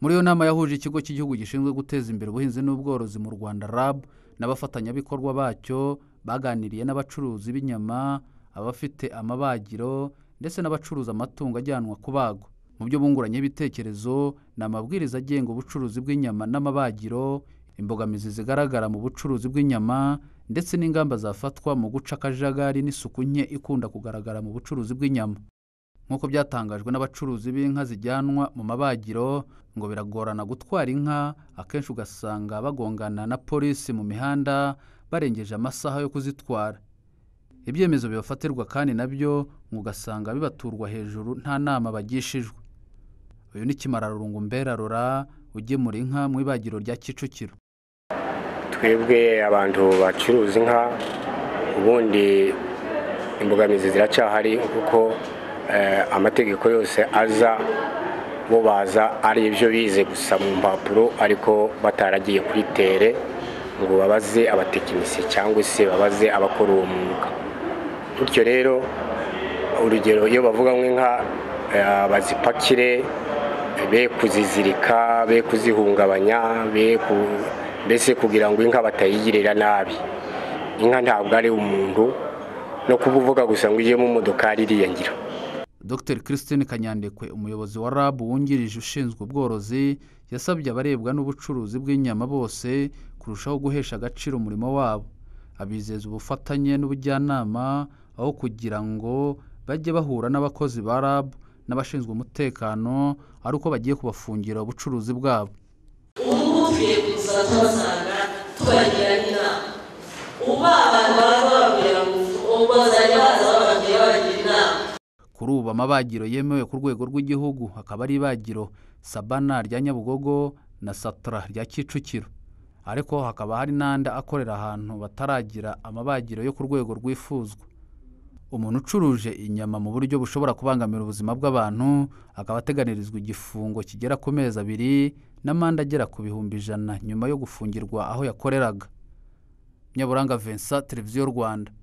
muri iyo nama yahuje ikigo cy'igihugu gishinzwe guteza imbere ubuhinzi n'ubworozi mu rwanda rab n'abafatanyabikorwa bacyo baganiriye n'abacuruzi b'inyama abafite amabagiro ndetse n'abacuruza amatungo ajyanwa kubagwa mu byo bunguranye ibitekerezo ni amabwiriza agenga ubucuruzi bw'inyama n'amabagiro imbogamizi zigaragara mu bucuruzi bw'inyama ndetse n'ingamba zafatwa mu guca akajagari n'isuku nke ikunda kugaragara mu bucuruzi bw'inyama nk'uko byatangajwe n'abacuruzi b'inka zijyanwa mu mabagiro ngo biragorana gutwara inka akenshi ugasanga bagongana na polisi mu mihanda barengeje amasaha yo kuzitwara ibyemezo bibafatirwa kandi nabyo ngo ugasanga bibaturwa hejuru nta nama bagishijwe uyu ni kimararungu mberarora ugemura inka mu ibagiro rya kicukiro twebwe abantu bacuruza inka ubundi imbogamizi ziracyahari kuko eh, amategeko yose aza bo baza ari ibyo bize gusa mu mpapuro ariko bataragiye kuri tere ngo babaze abatekinisiye cyangwa se babaze abakora uwo mwuga bityo rero urugero iyo bavuga nk'inka eh, bazipakire be kuzizirika be kuzihungabanya be ku mbese kugira ngo inka batayigirira nabi inka ntabwo ari umuntu no kuba uvuga gusa ngo ujye mu modokari iriya ngira dr christine kanyandekwe umuyobozi wa rab wungirije ushinzwe ubworozi yasabye abarebwa n'ubucuruzi bw'inyama bose kurushaho guhesha agaciro umurimo wabo abizeza ubufatanye n'ubujyanama aho kugira ngo bajye bahura n'abakozi ba rab n'abashinzwe umutekano ari uko bagiye kubafungira ubucuruzi bwabo ubu bukwiye kuza tubasanga tubagira inama uba abantu baba bababwira ngo ubwo bazajya baza bababwira babagira inama kuri ubu amabagiro yemewe ku rwego rw'igihugu hakaba ari ibagiro sabana rya nyabugogo na satara rya kicukiro ariko hakaba hari n'andi akorera ahantu bataragira amabagiro yo ku rwego rwifuzwa umuntu ucuruje inyama mu buryo bushobora kubangamira ubuzima bw'abantu akaba ateganirizwa igifungo kigera ku mezi abiri n'amande agera ku bihumbi ijana nyuma yo gufungirwa aho yakoreraga nyaburanga vincent televiziyo rwanda